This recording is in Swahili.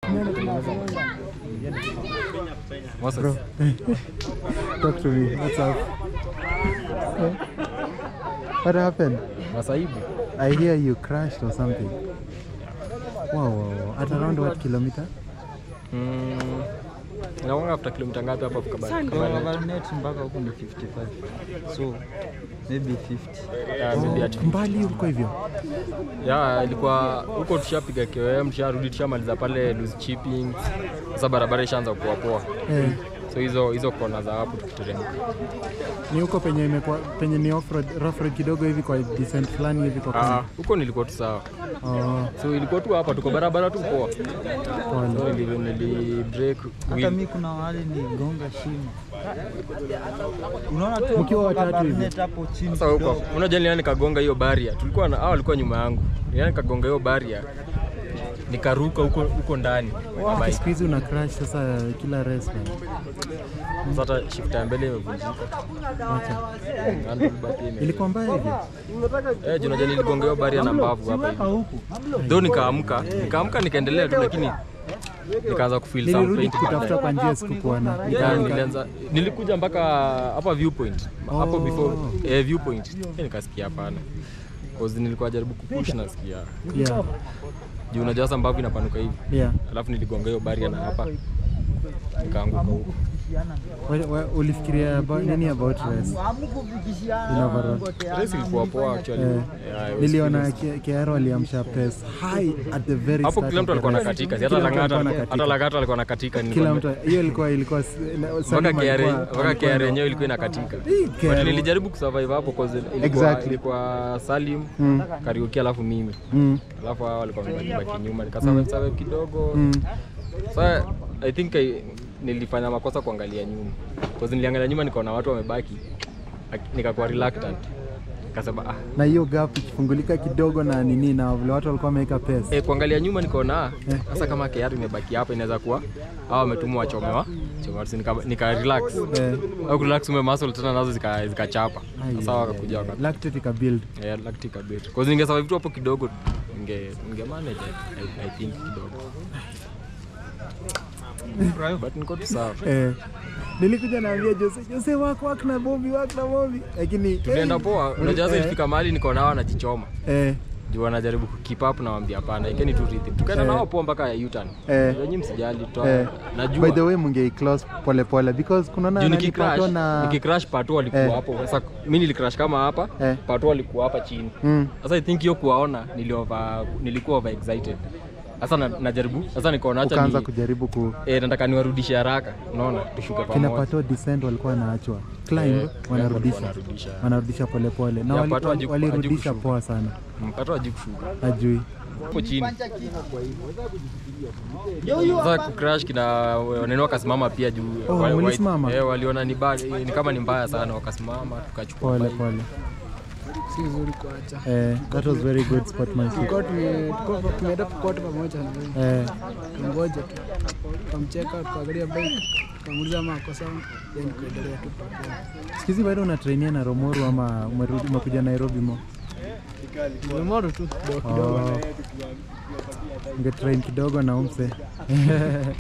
Moses. Bro, talk to me. What's up? What happened? Masaibu. I hear you crashed or something. Wow, wow, wow. At around what kilometer? Mm. Inakuanga after kilomita ngapi hapo kufika Bari- Kabarnet? Kabarnet mpaka huku ni 55 so maybe 50 Yeah, maybe at Mbali huko hivyo. ya ilikuwa huko tushapiga KOM tusharudi tushamaliza pale loose chipping sasa barabara ishaanza kuwa poa Eh, so hizo hizo kona za hapo tukiteremka ni huko penye imekuwa penye ni off road, rough road kidogo hivi kwa descent fulani hivi kwa Ah, kona. huko nilikuwa tu sawa Oh, so ilikuwa tu hapa tuko barabara tu poa pole. so nili, nili break hata wheel. mi kuna wale ni gonga shimo unaona tu Mkiwa hapo watatu hivi? Kabarnet hapo chini sasa huko kidogo. unajua niliani nikagonga hiyo baria tulikuwa na hao walikuwa nyuma yangu niliani nikagonga hiyo baria nikaruka huko huko ndani na bike. Siku hizi una crash sasa kila race bana. Sasa hata shift ya mbele imevunjika Acha. handlebar pia ime- Ilikuwa mbaya hivyo? Eh, juu unajua niligonga hiyo baria na mbavu hapa hivi though nikaamka nikaamka nikaendelea tu lakini nikaanza kufeel some Nilirudi pain kutafuta kwa njia sikukuona. Yeah, nilianza nilikuja mpaka hapa viewpoint hapo Oh. before eh, viewpoint eh, nikasikia hapana cause nilikuwa jaribu kupush nasikia Yeah, juu unajua sasa mbavu inapanuka hivi yeah. alafu niligonga hiyo baria na hapa nikaanguka huko Wa- wa- Ulifikiria about, nini about race? In overall. race ilikuwa poa actually Eh, Yeah, it was Niliona feeling- Ke- Kearo aliamsha pace high at the very hapo start kila of mtu the alikuwa race. nakatika si hata Kila mtu Lang'ata alikuwa hata anakatika. Lang'ata alikuwa nakatika Kila nilikwambia. mtu hiyo ilikuwa ilikuwa s- na- mpaka Salim KRA alikuwa- mpaka alikuwa KRA ndo- yenyewe ilikuwa inakatika Hii but KRA. nilijaribu kusurvive hapo cause ilikuwa, Exactly. ilikuwa Salim Mm. Kariuki alafu mimi Mm, alafu hao walikuwa wamebaki nyuma nikasurvive survive kidogo mm. Sasa I think I, nilifanya makosa kuangalia nyuma. Because niliangalia nyuma nikaona watu wamebaki. Ak- Nikakuwa reluctant. Nikasema ah, na hiyo gap ikifungulika kidogo na nini na vile watu walikuwa wameweka pace. eh, kuangalia nyuma nikaona ah, sasa kama KR imebaki hapa inaweza kuwa hao wametumwa wachomewa. Chomewa so nika, nika relax. Eh, Au relax ume muscle tena nazo zika zikachapa. ai, Sasa ai, wakakuja waka lactate ika build. eh, lactic a bit. Because ninge survive tu hapo kidogo ninge ninge manage I, I think kidogo. But niko tu sawa. Eh, nilikuja naambia Jose, Jose wak wak na Bobby wak na Bobby, lakini Tulienda eh, poa. Unajua sasa eh, ilifika mahali niko nao wanajichoma. eh, juu wanajaribu keep up na wambia hapana ikeni tu rhythm tukaenda Eh. nao poa mpaka ya U-turn Eh. wenyi msijali eh. toa najua By the way mungei close pole pole because kunaona juu nani nikicrash Pato na nikicrash pato walikuwa Eh. hapo sasa mimi nilicrash kama hapa Eh. pato walikuwa hapa chini mm, sasa i think hiyo kuwaona niliova nilikuwa over excited sasa na, najaribu sasa nikaona acha ukaanza ni kujaribu ku eh, nataka niwarudishe haraka unaona tushuke kina pamoja Pato descent walikuwa wanaachwa climb Eh, wanarudisha wanarudisha. wanarudisha pole pole na Ya, wali- Pato hajiku- walirudisha hajikushuka. poa sana Mm, pato aji kushuka ajui hapo chini sasa kucrash kina wanene wakasimama pia juu Oh, wa- wa- mlisimama? eh, waliona ni, ba, ni kama ni mbaya sana wakasimama tukachukua pole bike. pole si vizuri kuacha. eh, that was very good sportsmanship Tulikuwa tume- tulikuwa tumeenda kote pamoja na yeye. eh, Tungoja tu. Tukamcheka, tukaangalia bike, tukamuuliza ama ako sawa, then kuendelea tu pamoja. siku hizi bado unatrainia na Romoru ama umerudi umekuja Nairobi mo Tumemoro tu kidogo kidogo. oh. ungetrain kidogo na umse